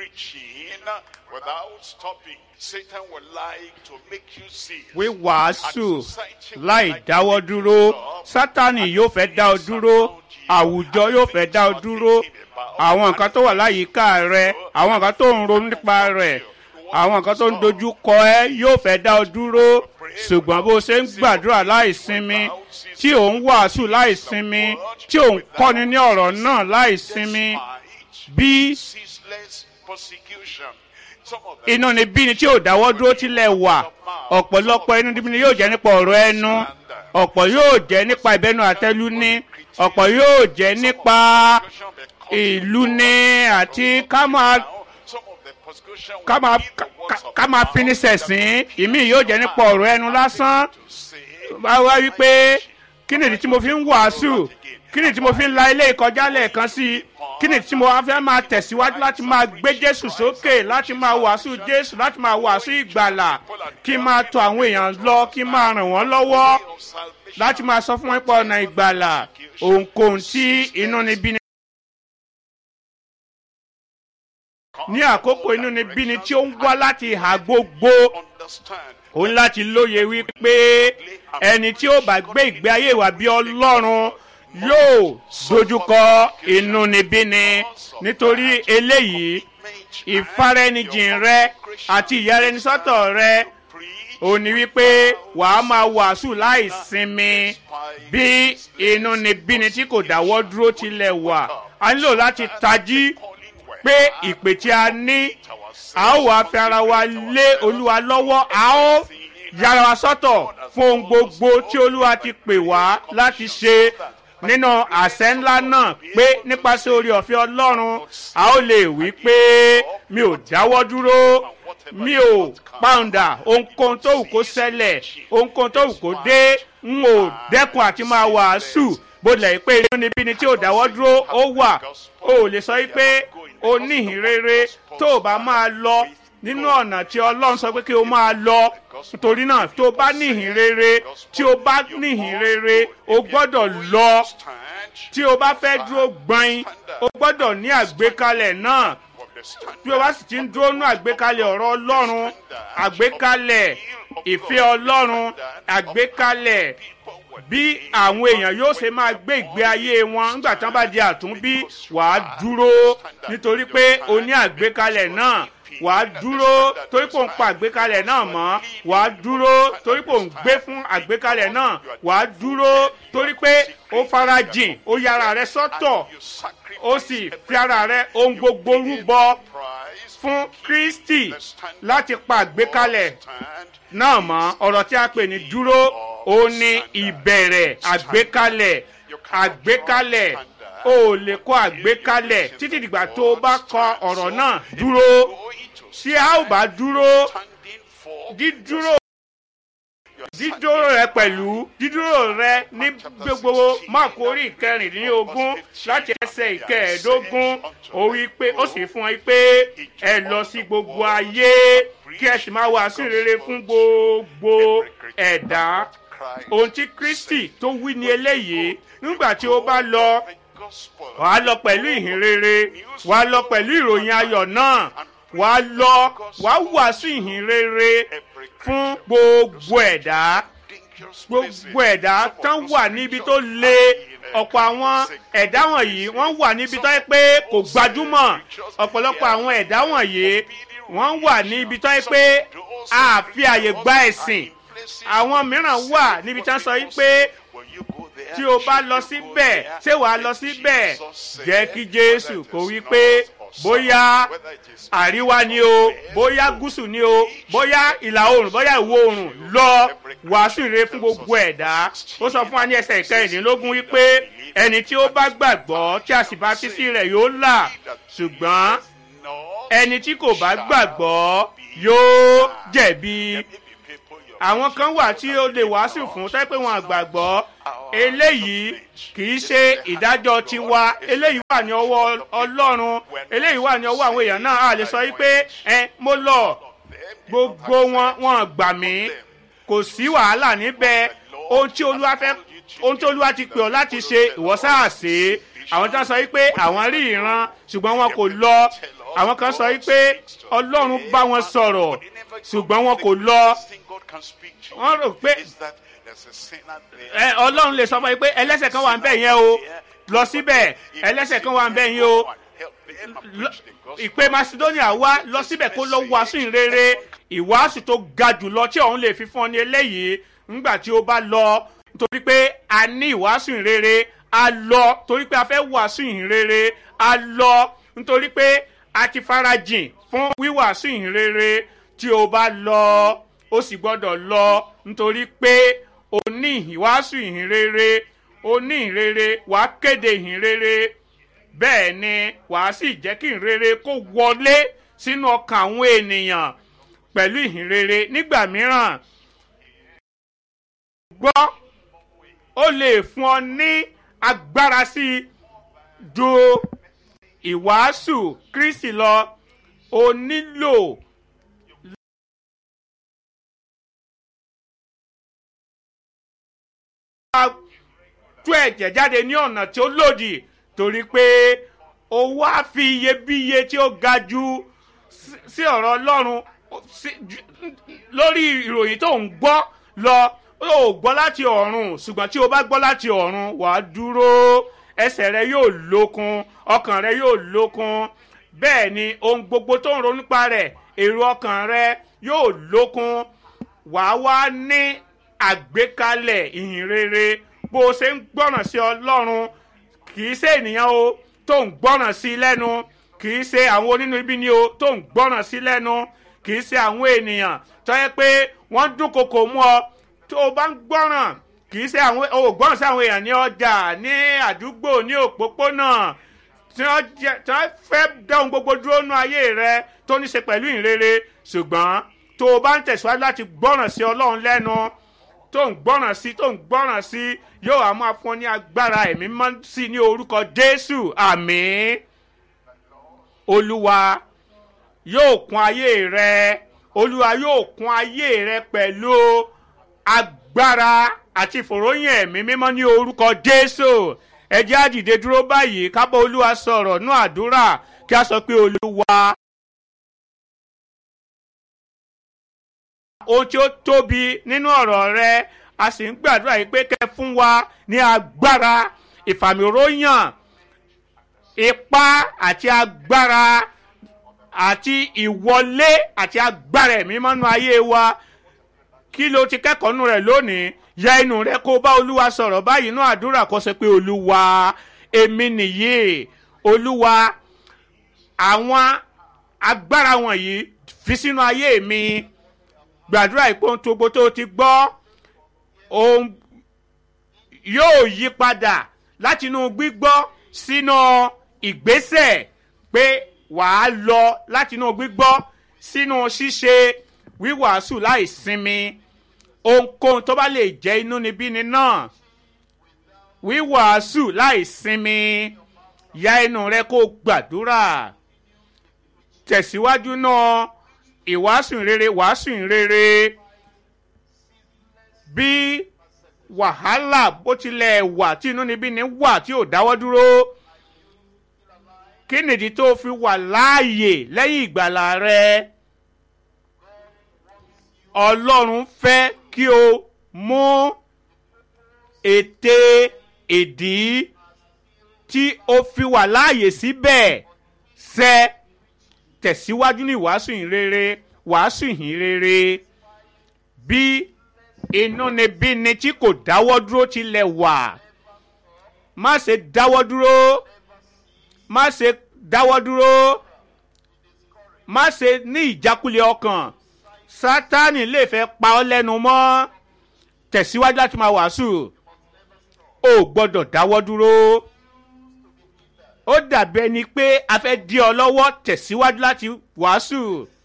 preaching without stopping. Satan would like to make you see. wíwàásù láì dáwọ́ dúró sátani yóò fẹ́ dá ọ dúró àwùjọ yóò fẹ́ dá ọ dúró àwọn nǹkan tó wà láyìíká rẹ àwọn nǹkan tó ń ronú nípa rẹ àwọn nǹkan tó ń dojú kọ ẹ yóò fẹ́ dá ọ dúró ṣùgbọ́n bó ṣe ń gbàdúrà láì sinmi tí ò ń wàásù láì sinmi tí ò ń kọ́ni ní ọ̀rọ̀ náà láì sinmi bí ceaseless persecution. Some of them inú ni bí ni tí ò dáwọ́ dúró tilẹ̀ wà ọ̀pọ̀lọpọ̀ inú níbi ni yóò jẹ́ nípa ọ̀rọ̀ ẹnu ọ̀pọ̀ yóò jẹ́ nípa ìbẹ́nu àtẹ́lú ní ọ̀pọ̀ yóò jẹ́ nípa ìlú ní àti ká máa some of the persecution ká will máa be the ká- words of ká máa mouth fini sẹ̀sìn ìmí yóò jẹ́ nípa ọ̀rọ̀ ẹnu lásán to say, bá wá wípé kí nìdí tí mo fi ń wàásù kí nìdí tí mo fi ń la ilé ìkọjá lẹ́ẹ̀kan sí i kí nìdí tí mo wá fẹ́ máa tẹ̀síwájú láti máa gbé jésù sókè láti máa wàásù jésù láti máa wàásù ìgbàlà kí n máa tọ àwọn èèyàn lọ kí n máa ràn wọ́n lọ́wọ́ of salvation. láti máa sọ fún wọn pé ọ̀nà ìgbàlà òǹkóhun tí inú ni bí ni. ní àkókò inú ni bí ni tí ó ń wá láti ìhà gbogbo Understand ó ń láti lóye wípé ẹni tí ó bá gbé ìgbé ayé wa bí ọlọ́run yóò dojúkọ inú ni bí ni nítorí eléyìí ìfaraẹnijìn rẹ àti ìyáraẹnisọ́tọ̀ rẹ ó ní wípé wàá máa wàásù láì sinmi bí inú ni bí ni tí kò dáwọ́ dúró tilẹ̀ wà a nílò láti tají pé ìpè tí a ní a ó wàá fi ara wa lé olúwa lọ́wọ́ a ó yára wa sọ́tọ̀ fún ohun gbogbo tí olúwa ti pè wá láti ṣe nínú àṣẹ ńlá náà pé nípasẹ̀ orí ọ̀fẹ́ ọlọ́run a ó lè wí pé mi ò dáwọ́ dúró mi ò pàǹdà ohunkóhun tó wù kó ṣẹlẹ̀ ohunkóhun tó wù kó dé n ò dẹ́kun àti máa wàásù bó tilẹ̀ pé inú níbi ni tí ò dáwọ́ dúró ó wà o ò lè sọ pé o níhìn rere tó o bá máa lọ nínú ọ̀nà tí ọlọ́run sọ pé kí o máa lọ nítorí náà tó o bá níhìn rere tí o bá níhìn rere o gbọ́dọ̀ lọ stand tí o bá fẹ́ dúró gbọ́n o gbọ́dọ̀ ní àgbékalẹ̀ náà of the stand. bí o bá sì ti ń dúró nú àgbékalẹ̀ ọ̀rọ̀ ọlọ́run àgbékalẹ̀ ìfẹ́ ọlọ́run àgbékalẹ̀ bí àwọn èèyàn yóò ṣe máa gbé ìgbé ayé wọn nígbà tí wọn bá di àtúnbí wàá dúró nítorí pé o ní àgbékalẹ̀ náà wàá dúró torí pé ò ń pa àgbékalẹ̀ náà mọ́ wàá dúró torí pé ò ń gbé fún àgbékalẹ̀ náà wàá dúró torí pé ó farajìn ó yára rẹ sọ́tọ̀ You sacrifice ó sì fi ara rẹ ohun gbogbo rúbọ price fún kristi láti pa àgbékalẹ̀ stand náà mọ́ ọ̀rọ̀ tí a pè ní dúró ó ní ìbẹ̀rẹ̀ àgbékalẹ̀ àgbékalẹ̀ o ò lè kọ àgbékalẹ̀ títí dìgbà tó o bá kọ ọ̀rọ̀ náà dúró going to tí a ò bá dúró standing for dídúró dídúró rẹ pẹ̀lú dídúró rẹ ní gbogbo máàkù orí ìkẹrìndínlógún láti ẹsẹ̀ ìkẹẹ̀ẹ́dógún ó wí pé ó sì fún ẹ pé ẹ lọ sí gbogbo ayé kí ẹ sì máa wàásù rere fún gbogbo ẹ̀dá ohun tí kristi tó wí ní eléyìí nígbà tí ó bá lọ the gospel wàá lọ pẹ̀lú ìhìn rere wàá lọ pẹ̀lú ìròyìn ayọ̀ náà wàá lọ wàá wàásù ìhìn rere fún gbogbo ẹ̀dá dangerous gbogbo ẹ̀dá tán wà níbi tó le ọ̀pọ̀ àwọn ẹ̀dá wọ̀nyí wọ́n wà níbi tó yẹ pé kò gbajúmọ̀ ọ̀pọ̀lọpọ̀ àwọn ẹ̀dá wọ̀nyí wọ́n wà níbi tó yẹ pé a fi àyè gba ẹ̀sìn àwọn mìíràn wà níbi tí wọ́n sọ yìí pé when you go there tí o bá lọ síbẹ̀ ṣé wàá lọ síbẹ̀ jẹ́ kí jésù kó wí pé bóyá whether it is àríwá ni o bóyá gúúsù ni o bóyá ìlà oòrùn bóyá ìwọ oòrùn lọ wàásù rere fún gbogbo ẹ̀dá ó sọ fún wa ní ẹsẹ̀ ìkẹrìndínlógún wípé ẹni tí ó bá gbàgbọ́ tí a sì bá tí sí rẹ̀ yóò là ṣùgbọ́n no ẹni tí kò bá gbàgbọ́ yóò jẹ̀bi maybe people you àwọn kan wà tí ó lè wàásù fún tẹ́ pé wọn àgbàgbọ́ eléyìí kì í ṣe ìdájọ́ tiwa eléyìí wà ní ọwọ́ ọlọ́run eléyìí wà ní ọwọ́ àwọn èèyàn náà a lè sọ wípé ẹ mo lọ gbogbo wọn wọn gbà mí kò sí wàhálà níbẹ̀ ohun tí olúwa fẹ́ ohun tí olúwa ti pè ọ́ láti ṣe ìwọ sáà ṣe é àwọn tí wọ́n sọ wípé àwọn rí ìran ṣùgbọ́n wọn kò lọ àwọn kan sọ wípé ọlọ́run bá wọn sọ̀rọ̀ ṣùgbọ́n wọn kò lọ wọ́n rò pé ẹ ọlọ́run lè sọ fún yín pé ẹlẹ́sẹ̀ kan wà ń bẹ̀ yẹn o lọ síbẹ̀ ẹlẹ́sẹ̀ kan wà ń bẹ̀ yẹn o lọ- ìpè macedonia wá lọ síbẹ̀ kó lọ wàásù ìrere ìwàásù tó ga jùlọ tí òun lè fi fún ọ ní eléyìí ńgbà tí ó bá lọ nítorí pé a ní ìwàásù ìrere a lọ torí pé a fẹ́ wàásù ìrere a lọ nítorí pé a ti farajìn fún wíwàásù ìrere tí o bá lọ ó sì gbọ́dọ̀ lọ nítorí pé o ní ìwàásù ìhìnrere o ní ìhìnrere wàá kéde ìhìnrere bẹ́ẹ̀ ni wàá sì jẹ́ kí ìhìnrere kó wọlé sínú ọkàn àwọn ènìyàn pẹ̀lú ìhìnrere nígbà mìíràn gbọ́ ó lè fún ọ ní agbára sí i ju ìwàásù kristi lọ o nílò tú ẹ̀jẹ̀ jáde ní ọ̀nà tí ó lòdì torí pé o wá fi iyebíye tí ó ga ju sí- sí ọ̀rọ̀ ọlọ́run sí- ju- lórí ìròyìn tó ń gbọ́ lọ ó gbọ́ láti ọ̀run ṣùgbọ́n tí o bá gbọ́ láti ọ̀run wàá dúró ẹsẹ̀ rẹ yóò lókun ọkàn rẹ yóò lókun bẹ́ẹ̀ ni ohun gbogbo tó ń ronú nípa rẹ̀ èrò ọkàn rẹ yóò lókun wàá wá ní àgbékalẹ̀ ìhìn rere bó o ṣe ń gbọ́ràn sí ọlọ́run kì í ṣe ènìyàn o tó ń gbọ́ràn sí lẹ́nu kì í ṣe àwọn onínú ibi ni o tó ń gbọ́ràn sí lẹ́nu kì í ṣe àwọn ènìyàn tó yẹ pé wọ́n dúnkokò mú ọ tó o bá ń gbọ́ràn kì í ṣe àwọn o ò gbọ́ràn sí àwọn èèyàn ní ọjà ní àdúgbò ní òpópónà tí wọ́n jẹ́ tí wọ́n fẹ́ dáhùn gbogbo dúró nú ayé rẹ tó ní ṣe pẹ̀lú ìrere ṣùgbọ́n tó o bá ń tẹ̀síwájú láti gbọ́ràn sí ọlọ́run lẹ́nu tó ń gbọ́ràn sí tó ń gbọ́ràn sí yóò á máa fún ọ ní agbára ẹ̀mí mọ́ sí ní orúkọ jésù àmín olúwa yóò kún ayé rẹ olúwa yóò kún ayé rẹ pẹ̀lú agbára àti ìfòròyìn ẹ̀mí mímọ́ ní orúkọ jésù ẹ jẹ́ á dìde dúró báyìí ká bá olúwa sọ̀rọ̀ nú àdúrà kí a sọ pé olúwa. ohun tí ó tóbi nínú ọ̀rọ̀ rẹ a sì ń gbàdúrà yìí pé kẹ́ fún wa ní agbára ìfàmìróyàn ipá àti agbára àti ìwọlé àti agbára ẹ̀mí mọ́nú ayé wa kí ló ti kẹ́kọ̀ọ́ nù rẹ̀ lónìí ya inú rẹ kó bá olúwa sọ̀rọ̀ báyìí inú àdúrà kó sọ pé olúwa èmi nìyí olúwa àwọn agbára wọ̀nyí fi sínú ayé mi gbàdúrà ìpóhùn tó gbó tó ti gbọ́ ohun yóò yí padà láti inú gbígbọ́ sínú ìgbésẹ̀ pé wàá lọ láti inú gbígbọ́ sínú ṣíṣe wíwàásù láì sinmi ohunkóhun tó bá lè jẹ́ inúnibíni náà wíwàásù láì sinmi ya inú rẹ kó gbàdúrà tẹ̀síwájú náà ìwàásù rere wàásù rere bí wàhálà bó tilẹ̀ wà tí inúnibíni wà tí ò dáwọ́ dúró kí nìdí tó fi wà láàyè lẹ́yìn ìgbàlà rẹ ọlọ́run fẹ́ kí o mú ète ìdí tí o fi wà láàyè síbẹ̀ ṣẹ tẹ̀síwájú ní wàásù ìhìnrere wàásù ìhìnrere bí inúnibíni tí kò dáwọ́ dúró tilẹ̀ wà má ṣe dáwọ́ dúró má ṣe dáwọ́ dúró má ṣe ní ìjákulẹ̀ ọkàn sátani lè fẹ́ pa ọ́ lẹ́nu mọ́ tẹ̀síwájú láti máa wàásù o gbọ́dọ̀ dáwọ́ dúró ó dàbí ẹni pé a fẹ́ dí ọ lọ́wọ́ tẹ̀síwájú láti wàásù